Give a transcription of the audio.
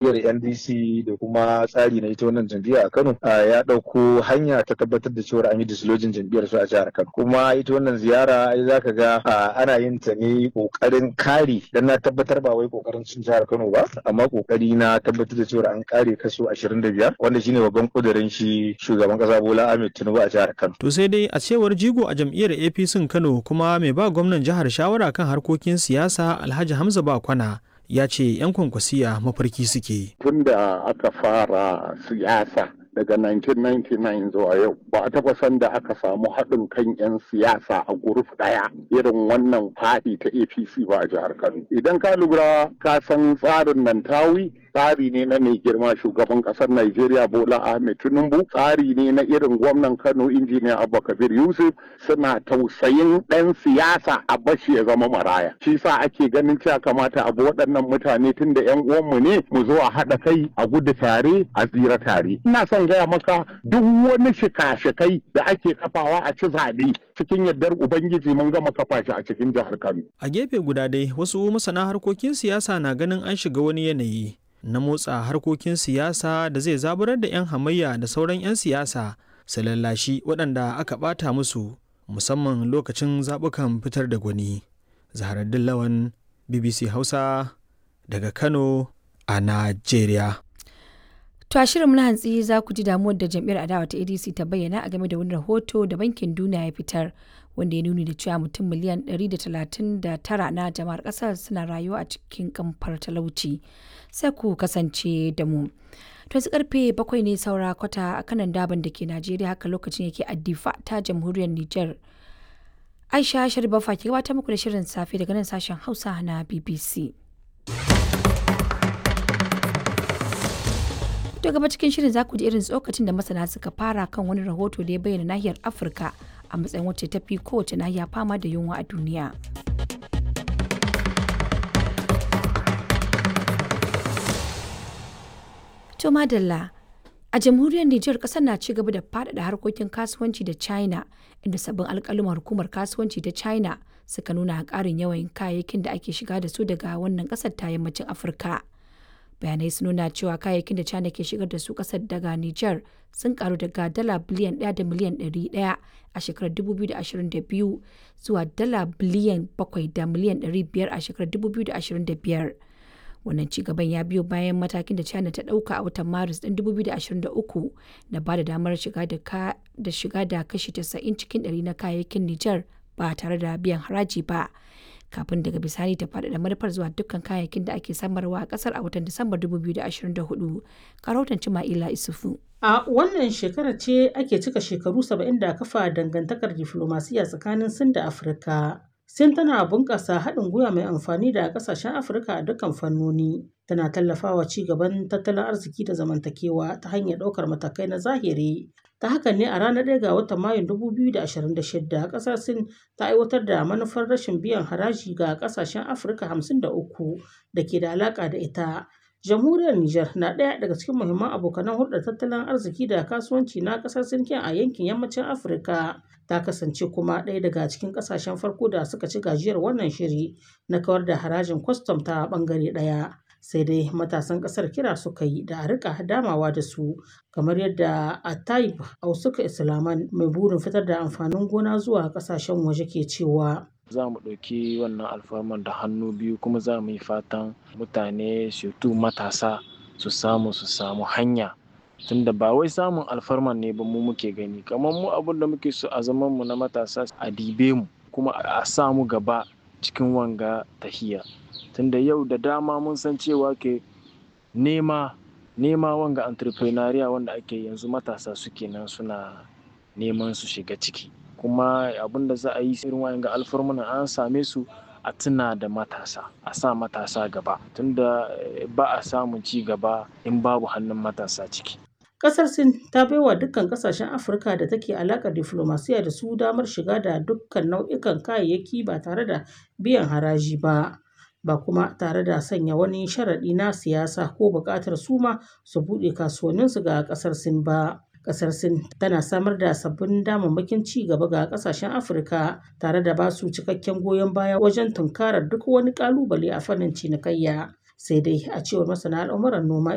jam'iyyar NDC da kuma tsari na ita wannan jam'iyya a Kano ya ɗauko hanya ta tabbatar da cewa an yi dislojin jam'iyyar su a jihar Kano kuma ita wannan ziyara ai zaka ga ana yin ta ne kokarin kare dan na tabbatar ba wai kokarin cin jihar Kano ba amma kokari na tabbatar da cewa an kare kaso 25 wanda shine babban kudirin shi shugaban kasa Bola Ahmed Tinubu a jihar Kano to sai dai a cewar jigo a jam'iyyar APC Kano kuma mai ba gwamnan jihar shawara kan harkokin siyasa Alhaji Hamza Bakwana ya ce 'yan kwankwasiya mafarki suke. Tun da aka fara siyasa daga 1999 zuwa yau ba a taɓa san da aka samu haɗin kan 'yan siyasa a guruf ɗaya irin wannan faɗi ta apc ba a jihar kano idan ka lura ka san tsarin nan tawi tsari ne na mai girma shugaban ƙasar Najeriya Bola Ahmed Tinubu tsari ne na irin gwamnan Kano injiniya Abba Kabir Yusuf suna tausayin ɗan siyasa a bashi ya zama maraya shi sa ake ganin cewa kamata abu waɗannan mutane tun da 'yan uwanmu ne mu zo a haɗa kai a gudu tare a tsira tare ina son gaya maka duk wani shika-shikai da ake kafawa a ci zaɓe cikin yardar Ubangiji mun gama kafa shi a cikin jihar Kano. A gefe guda dai wasu masana harkokin siyasa na ganin an shiga wani yanayi na motsa harkokin siyasa da zai zaburar da 'yan hamayya da sauran 'yan siyasa su lallashi waɗanda aka ɓata musu musamman lokacin zaɓukan fitar da gwani. Zaharaddin Lawan BBC Hausa daga Kano a Najeriya. To a shirin na hantsi za ku ji damuwar da jam'iyyar adawa ta ADC ta bayyana a game da wani rahoto da bankin duniya ya fitar wanda ya nuni da cewa mutum miliyan 139 na jama'ar kasar suna rayuwa a cikin kamfar talauci. Sai ku kasance da mu. To yanzu karfe bakwai ne saura kwata a kanan daban da ke Najeriya haka lokacin yake addifa ta jamhuriyar Nijar. Aisha Sharifa ke gabatar muku da shirin safe daga nan sashen Hausa na BBC. To gaba cikin shirin za ku ji irin tsokacin da masana suka fara kan wani rahoto da ya bayyana nahiyar Afirka a matsayin wacce ta fi kowace nahiya fama da yunwa a duniya. To madalla a jamhuriyar Nijar kasar na ci gaba da faɗaɗa harkokin kasuwanci da China inda sabbin alƙaluman hukumar kasuwanci ta China suka nuna ƙarin yawan kayayyakin da ake shiga da su daga wannan ƙasar ta yammacin Afirka. bayanai sun nuna cewa kayayyakin da china ke shigar da su kasar daga niger sun karu daga dala biliyan 1 da miliyan 100 a shekarar 2022 zuwa dala biliyan 7 da miliyan 500 a shekarar 2025 wannan cigaban ya biyo bayan matakin da china ta dauka a watan maris ɗin 2023 na ba da damar shiga da shiga da kashi 90 cikin 100 na kayayyakin niger ba tare da biyan haraji ba kafin daga bisani ta faɗaɗa manufar zuwa dukkan kayayyakin da ake samarwa a ƙasar a watan Disamba 2024. Karautan Cima'ila Isufu. A wannan shekarar ce ake cika shekaru 70 da kafa dangantakar diflomasiya tsakanin Sin da Afirka. Sin tana bunƙasa haɗin gwiwa mai amfani da ƙasashen Afirka a dukkan fannoni. Tana tallafawa ci gaban tattalin arziki da zamantakewa ta hanyar ɗaukar matakai na zahiri ta hakan ne a ranar 1 ga watan mayun 2026 kasar sin ta aiwatar da manufar rashin biyan haraji ga kasashen afirka 53 da ke da alaka da ita jamhuriyar niger na ɗaya daga cikin muhimman abokanan hulɗar tattalin arziki da kasuwanci na kasar sin a yankin yammacin afirka ta kasance kuma ɗaya daga cikin kasashen farko da suka ci gajiyar wannan shiri na kawar da harajin kwastam ta ɓangare ɗaya sai dai matasan kasar kira suka yi da a rika damawa da su kamar yadda a taib ausuka islaman mai burin fitar da amfanin gona zuwa kasashen waje ke cewa za mu ɗauki wannan alfarman da hannu biyu kuma za mu yi fatan mutane tu matasa su samu su samu hanya tunda ba wai samun alfarman ne ba mu muke gani kamar mu abin da muke so a zaman mu na matasa a dibe mu kuma a samu gaba cikin wanga tahiya tunda yau da dama mun san cewa ke nema nema wanga entrepreneuria wanda ake yanzu matasa suke nan suna neman su shiga ciki kuma abin da za a yi irin wayan ga alfarmuna an same su a tuna da matasa a sa matasa gaba tunda ba a samun ci gaba in babu hannun matasa ciki Ƙasar Sin ta baiwa dukkan ƙasashen Afirka da take alaƙar diflomasiya da su damar shiga da dukkan nau'ikan kayayyaki ba tare da biyan haraji ba. ba kuma tare da sanya wani sharaɗi na siyasa ko buƙatar suma su buɗe kasuwanninsu ga ƙasar Sin ba. Ƙasar Sin tana samar da sabbin damammakin ci gaba ga ƙasashen Afirka tare da ba su cikakken goyon baya wajen tunkarar duk wani ƙalubale a fannin cinikayya. Sai dai a cewar masana al'amuran noma